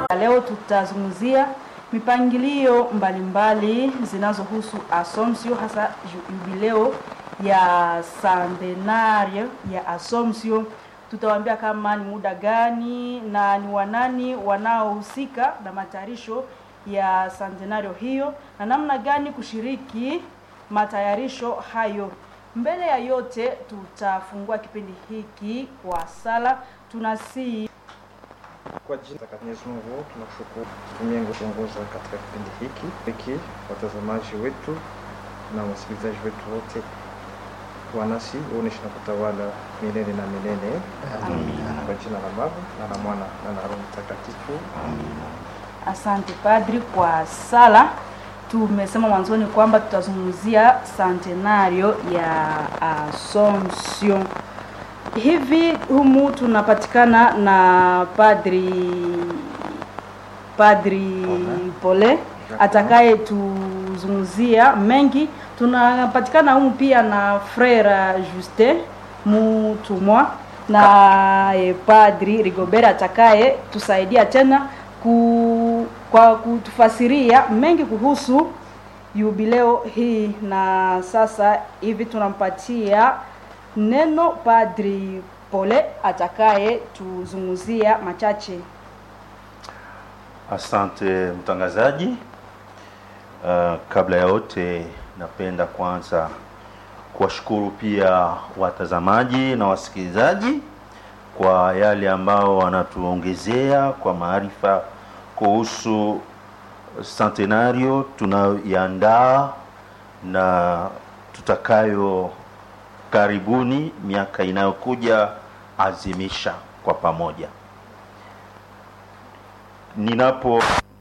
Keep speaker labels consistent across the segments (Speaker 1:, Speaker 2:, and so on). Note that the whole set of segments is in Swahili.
Speaker 1: Leo tutazungumzia mipangilio mbalimbali zinazohusu Assumption, hasa jubileo ya centenario ya Assumption. Tutawaambia kama ni muda gani na ni wanani wanaohusika na matayarisho ya centenario hiyo na namna gani kushiriki matayarisho hayo. Mbele ya yote, tutafungua kipindi hiki kwa sala. Tunasii
Speaker 2: Kwa jina la Mwenyezi Mungu tunakushukuru kutumia kuongoza katika kipindi hiki hiki, watazamaji wetu na wasikilizaji wetu wote, wanasi uoneshe na kutawala milele na milele. Kwa jina la Baba na la Mwana na la Roho Mtakatifu.
Speaker 1: Asante Padri kwa sala. Tumesema mwanzoni kwamba tutazungumzia centenario ya Assumption. Hivi humu tunapatikana na Padri Padri Pole atakaye tuzungumzia mengi. Tunapatikana humu pia na Frere Justin Mutumwa na eh, Padri Rigobert atakaye tusaidia tena ku, kwa kutufasiria mengi kuhusu jubileo hii. Na sasa hivi tunampatia neno Padri Pole atakaye tuzungumzia machache.
Speaker 3: Asante mtangazaji. Uh, kabla ya yote napenda kwanza kuwashukuru pia watazamaji na wasikilizaji kwa yale ambao wanatuongezea kwa maarifa kuhusu centenario tunayoiandaa na tutakayo karibuni miaka inayokuja azimisha kwa pamoja. Ninapo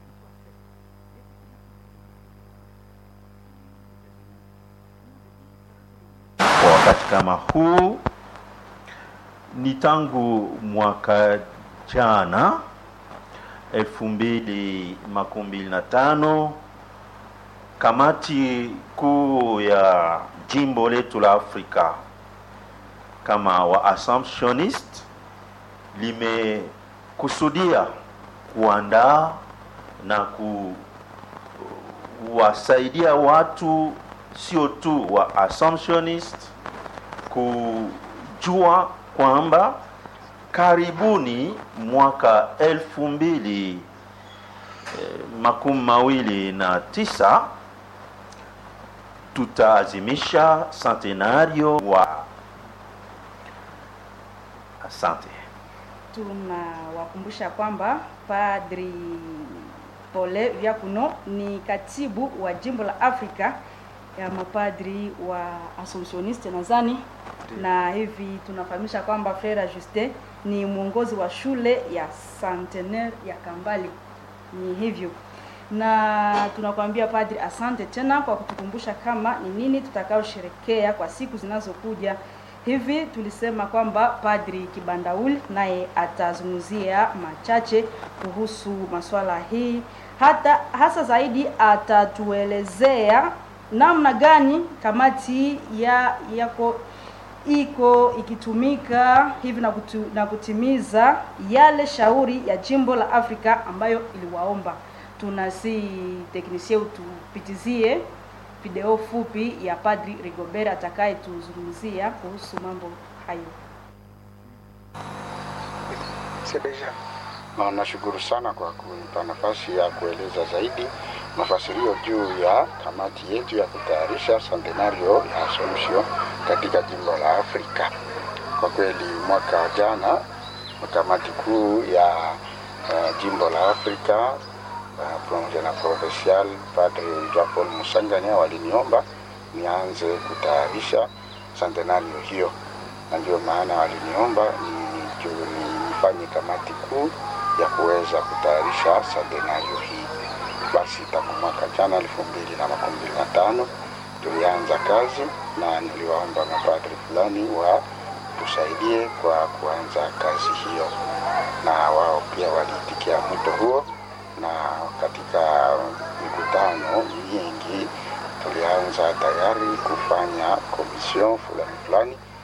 Speaker 3: kwa wakati kama huu ni tangu mwaka jana elfu mbili makumi mbili na tano kamati kuu ya jimbo letu la Afrika kama wa Assumptionist limekusudia kuandaa na kuwasaidia watu sio tu wa Assumptionist kujua kwamba karibuni mwaka elfu mbili eh, makumi mawili na tisa tutaazimisha centenario wa asante
Speaker 1: Tunawakumbusha kwamba Padri Pole Vyakuno ni katibu wa jimbo la Afrika ya mapadri wa Assumptioniste nadhani, na hivi tunafahamisha kwamba Frere Justin ni mwongozi wa shule ya Centenaire ya Kambali. Ni hivyo, na tunakwambia Padri, asante tena kwa kutukumbusha kama ni nini tutakaosherekea kwa siku zinazokuja. Hivi tulisema kwamba Padri Kibandauli naye atazungumzia machache kuhusu masuala hii, hata hasa zaidi atatuelezea namna gani kamati ya yako iko ikitumika hivi na, kutu, na kutimiza yale shauri ya jimbo la Afrika ambayo iliwaomba. Tunasi teknisie utupitizie video fupi ya Padri Rigobert atakaye tuzungumzia kuhusu mambo hayo.
Speaker 4: Na nashukuru sana kwa kunipa nafasi ya kueleza zaidi mafasirio juu ya kamati yetu ya kutayarisha centenario ya Assumption katika jimbo la Afrika. Kwa kweli mwaka jana kamati kuu ya uh, jimbo la Afrika uh, pamoja na provincial Padre Jean Paul Musanganya waliniomba nianze kutayarisha centenario hiyo, na ndio maana waliniomba ni, ni, nifanye kamati kuu ya kuweza kutayarisha centenario hii. Basi tangu mwaka jana elfu mbili na makumi mbili na tano tulianza kazi na niliwaomba mapadri fulani wa tusaidie kwa kuanza kazi hiyo, na wao pia waliitikia mwito huo, na katika mikutano mingi tulianza tayari kufanya komision fulani fulani